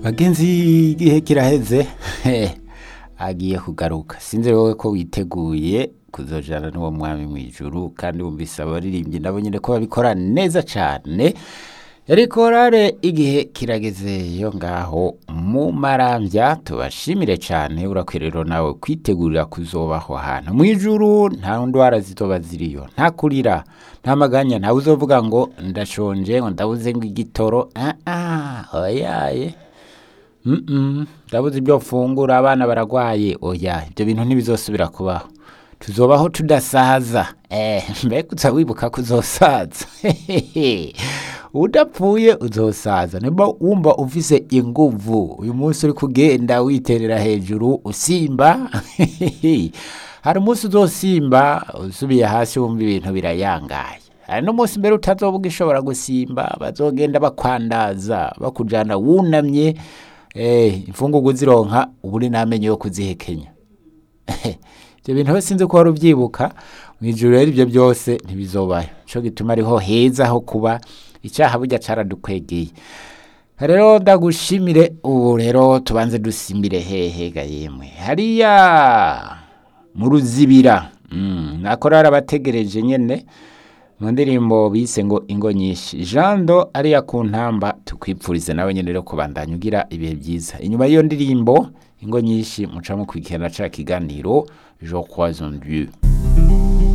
bagenzi igihe kiraheze agiye kugaruka sinzi wowe ko witeguye kuzojana n'uwo mwami mu ijuru kandi wumvise abaririmbyi nabo nyine ko babikora neza cyane yari korale igihe kirageze yo ngaho mu marambya tubashimire cyane urakwirero nawe kwitegurira kuzobaho hantu mu ijuru nta ndwara zitoba ziriyo nta kurira nta maganya ntawe uzovuga ngo ndashonje ngo ndabuze ngo igitoro ah ah oyaye Mm-mm, ndabuze ibyo mfungura abana baragwaye oya ibyo bintu ntibizosubira kubaho tuzobaho tudasaza eh mbega uza wibuka ko uzosaza udapfuye uzosaza niba wumva ufise inguvu uyu munsi uri kugenda witerera hejuru usimba hari umunsi uzosimba usubiye hasi wumva ibintu birayangaye hari n'umunsi mbere utazovuga ishobora gusimba bazogenda bakwandaza bakujana wunamye eh imfungugu uzironka uburi n'amenyo yo kuzihekenya ibyo bintu we sinzi ko wari ubyibuka mu ijuru rero ibyo byose ntibizobayo cyo gituma ariho heza ho kuba icyaha burya cyaradukwegeye rero ndagushimire ubu rero tubanze dusimbire hehe ga yemwe hariya mu ruzibira mm, nakorara abategereje nyene mu ndirimbo bise ngo ingo nyinshi jando ariya ku ntamba tukwipfurize nawe nyine rero kubandanya ugira ibihe byiza inyuma y'iyo ndirimbo ingo nyinshi muca mukurikirana ca kiganiro je crois en dieu